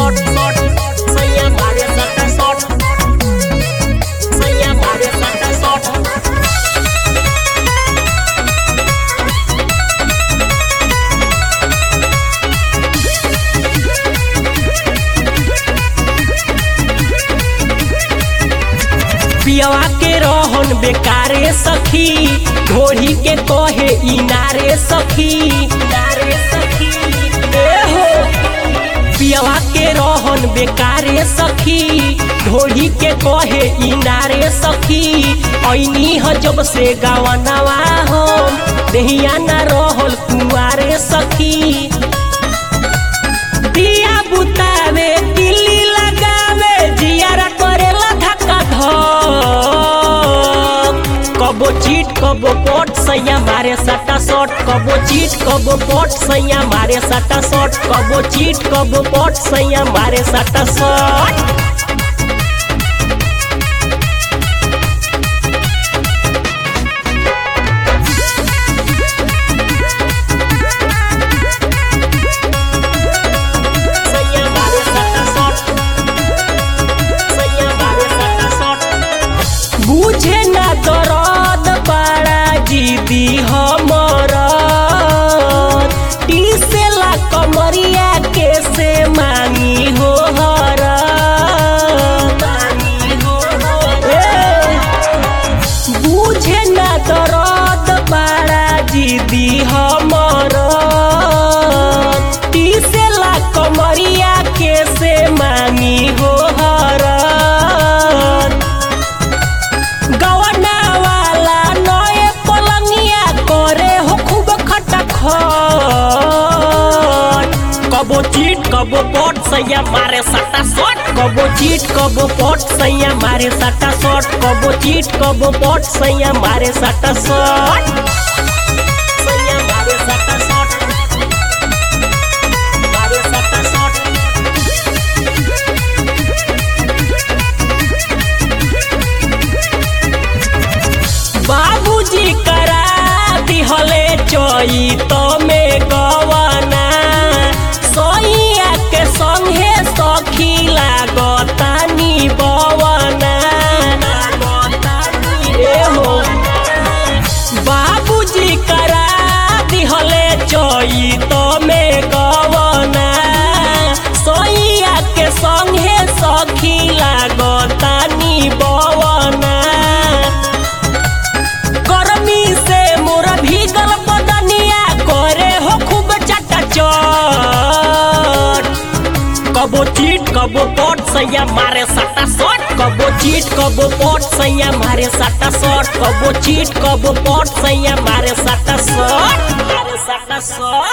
shot shot सैया मारे सटा शॉट सैया मारे सटा शॉट पियवा के रहन बेकारे सखी ढोढ़ी के कहे इनारे सखी इनारे सखी ए हो पियवा के रहन बेकारे सखी ढोढ़ी के कहे इनारे सखी ऐनी ह जब से गवनवा हम देहिया न रहल कुआरे सखी दिया बुतावे दिल्ली लगावे जियारा करेला धक्का धक कबो चीट कबो पट सैया मारे सटा शॉट कबो चीट कबो पट सैया मारे सटा शॉट कबो चीट कबो पट सैया मारे सटा शॉट सैया मारे सटा शॉट सैया मारे सटा शॉट बुझे ना दरद बड़ा जीदी हमर टीसेला कमरिया के से मांगी हो हर बुझे ना दरद बड़ा जीदी हमर टीसेला कमरिया के से मांगी हो हरन गवना वाला नए पलंगिया करे हो खूब खटखट कबो चीट कबो पट सैया मारे सटा शॉट कबो चीट कबो पट सैया मारे सटा शॉट कबो चीट कबो पट सैया मारे सटा शॉट सैया मारे सटा शॉट मारे सटा शॉट बाबूजी करा दिहले चई तो में गवना सैया के संगे सखी लागतानी बवना ए हो बाबूजी करा दिहले चई तो में गवना सैया के संगे सखी लागतानी बवना गर्मी से मोर भीगल बदनिया करे हो खूब चटाचट कबो चीट कबो पट सैया मारे सटा शॉट कबो चीट कबो पट सैया मारे सटा शॉट कबो चीट कबो पट सैया मारे सटा शॉट मारे सटा शॉट